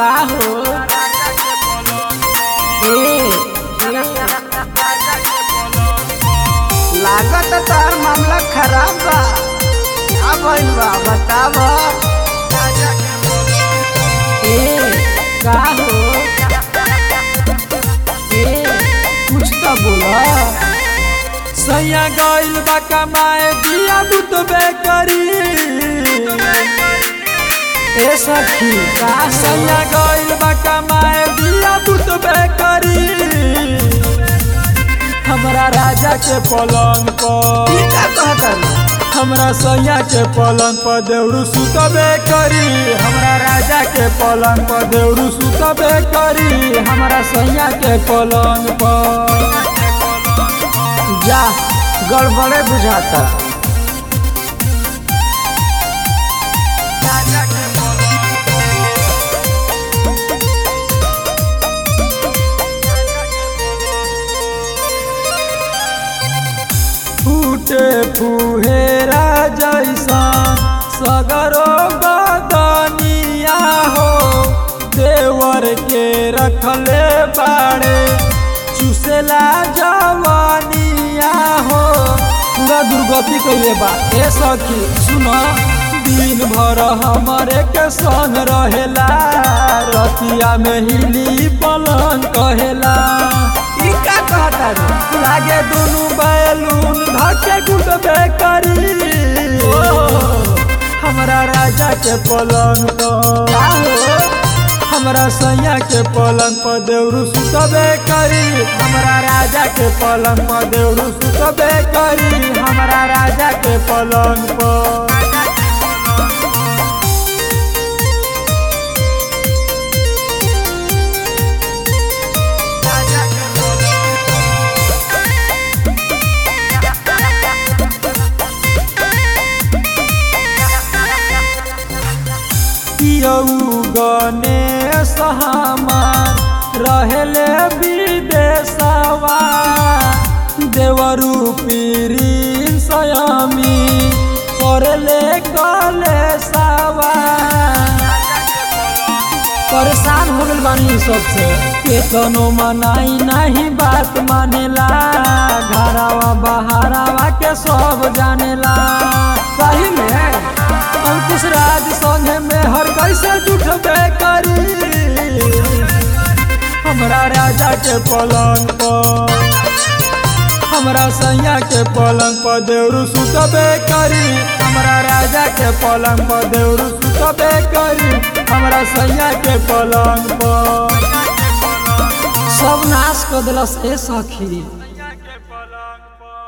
का हो ए लागत तार मामला खराब बा का भइल बा बताव ए का हो ए कुछ तो बोला सैया गइल बा कमाए दिया बुतबे करी ए सखी का हो सैया गइल बा कमाए दिया बुतबे करी हमरा राजा के पलंग पर ई का कहता हमरा सैया के पलंग पर देवरू सुतबे करी हमरा राजा के पलंग पर देवरू सुतबे करी हमरा सैया के पलंग पर जा गड़बड़े बुझाता फूटे फुहेरा जैसा सगरो बदनिया हो देवर के रखले बाड़े चुसेला जवानिया हो पूरा दुर्गति कैले बा ए सखी सुन दिन भर हमरे के संग रहेला रतिया में हिली पलंग कहेला ई का कहता रे लागे दुनु बैलून धके गुटबे करी हमरा राजा के पलंग पर का हो हमरा सैया के पलंग पर देवरू सुतबे करी हमरा राजा के पलंग पर देवरू सुतबे करी हमरा राजा के पलंग पर यऊ गणेश हमार रहेले विदेशवा देवरू पीरी सयामी करले कलेशवा परेशान हो गइल बानी सबसे केतनो मनाई नहीं बात मानेला घरावा बहारावा के सब जानेला सही में अंकुश राज संगे में हर कैसे जुटबे करी हमरा राजा के पलंग पर हमरा सैया के पलंग पर देवरू सुतबे करी हमरा राजा के पलंग पर देवरू सुतबे करी हमरा सैया के पलंग पर सब नाश कर दिलस ए सखी के पलंग पर